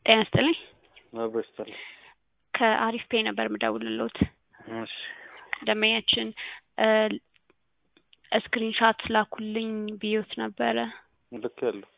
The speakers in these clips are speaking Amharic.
ጤና ይስጥልኝ። አብሮ ይስጥልኝ። ከአሪፍ ፔይ ነበር የምደውልልዎት። እሺ ደንበኛችን ስክሪንሻት ላኩልኝ ብዬዎት ነበረ። ልክ ያለው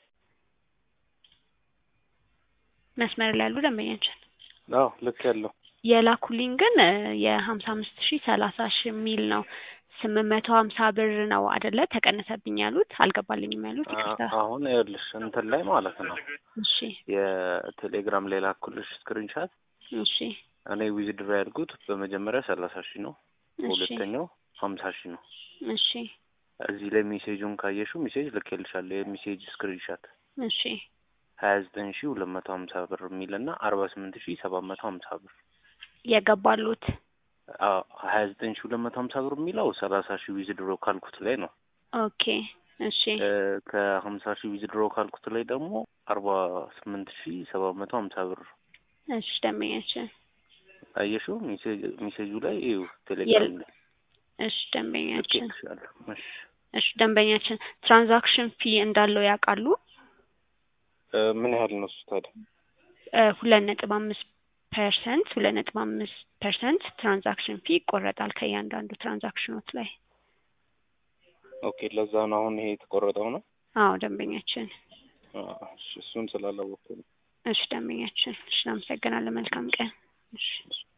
መስመር ላይ ያሉ ደንበኛችን አዎ ልክ ያለው የላኩልኝ ግን የሀምሳ አምስት ሺህ ሰላሳ ሺህ የሚል ነው። ስምንት መቶ ሀምሳ ብር ነው አደለ ተቀነሰብኝ ያሉት አልገባልኝም ያሉት ይቅርታ። አሁን ይኸውልሽ እንትን ላይ ማለት ነው እሺ የቴሌግራም ላይ ላኩልሽ ስክሪንሻት እሺ እኔ ዊዝድሮ ያልኩት በመጀመሪያ ሰላሳ ሺህ ነው። እሺ በሁለተኛው ሀምሳ ሺህ ነው። እሺ እዚህ ላይ ሜሴጁን ካየሽው ሜሴጅ ልኬልሻለሁ። የሜሴጅ ስክሪንሻት እሺ ሀያ ዘጠኝ ሺህ ሁለት መቶ ሀምሳ ብር የሚል እና አርባ ስምንት ሺህ ሰባት መቶ ሀምሳ ብር የገባሉት ሀያ ዘጠኝ ሺህ ሁለት መቶ ሀምሳ ብር የሚለው ሰላሳ ሺህ ዊዝድሮ ካልኩት ላይ ነው። ኦኬ እሺ ከሀምሳ ሺህ ዊዝድሮ ካልኩት ላይ ደግሞ አርባ ስምንት ሺህ ሰባት መቶ ሀምሳ ብር እሺ ደንበኛችን አየሽው ሜሴጁ ላይ ይኸው ቴሌግራም ላይ እሺ ደንበኛችን ልኬልሻለሁ። እሺ እሺ ደንበኛችን ትራንዛክሽን ፊ እንዳለው ያውቃሉ? ምን ያህል ነው እሱ ታዲያ? ሁለት ነጥብ አምስት ፐርሰንት ሁለት ነጥብ አምስት ፐርሰንት ትራንዛክሽን ፊ ይቆረጣል ከእያንዳንዱ ትራንዛክሽኖት ላይ። ኦኬ ለዛ ነው አሁን ይሄ የተቆረጠው ነው። አዎ ደንበኛችን። እሺ እሱን ስላላወቅኩ ነው። እሺ ደንበኛችን። እሺ እናመሰግናለን። መልካም ቀን። እሺ